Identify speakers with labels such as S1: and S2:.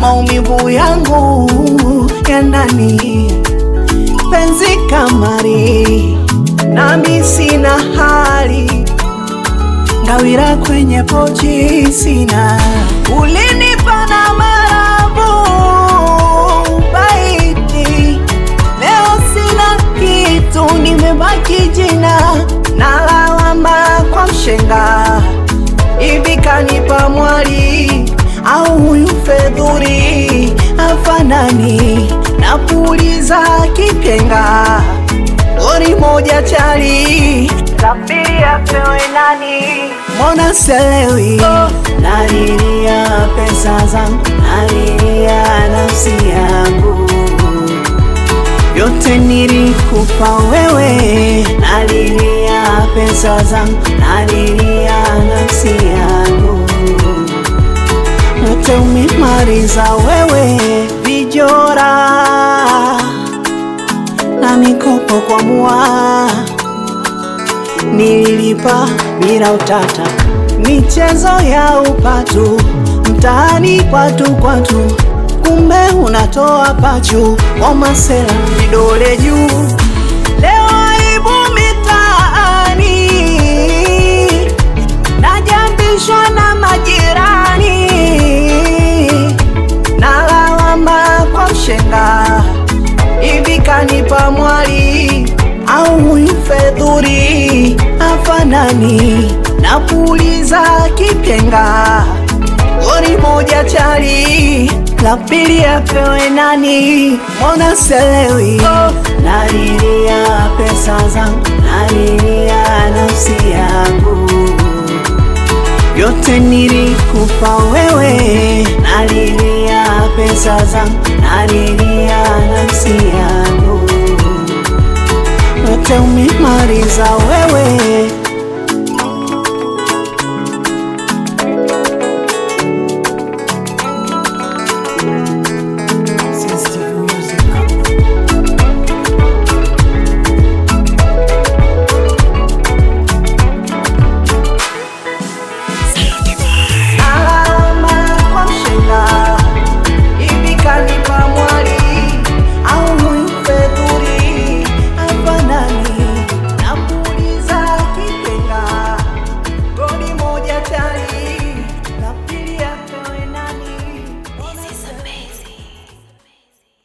S1: maumivu yangu ya ndani, penzi kamari, nami sina hali ngawira kwenye pochi sina, ulinipa na marabu baiti, leo sina kitu, nimebaki jina na lawama kwa mshenga, hivi kanipa mwali au huyu fedhuri afanani na puliza kipenga gori moja chali la pili apewe nani? Mbona selewi? Nalilia pesa zangu, nalilia nafsi yangu, yote nilikupa wewe. Nalilia pesa zangu, nalilia nafsi yangu, yote umemaliza wewe. Vijora na mikopo kwa mua nililipa bila utata, michezo ya upatu mtaani kwatu kwatu, kumbe unatoa pachu kwa masela vidole juu. Leo aibu mitaani, najambishwa na majirani, na lawama kwa mshenga hivi kanipa mwali au huyu fedhuri afanani na puliza kipenga gori moja chali la pili apewe nani? Mbona selewi? Nalilia pesa zangu, nalilia nafsi yangu, yote nilikupa wewe. Nalilia pesa zangu, nalilia nafsi yangu, yote umemaliza wewe.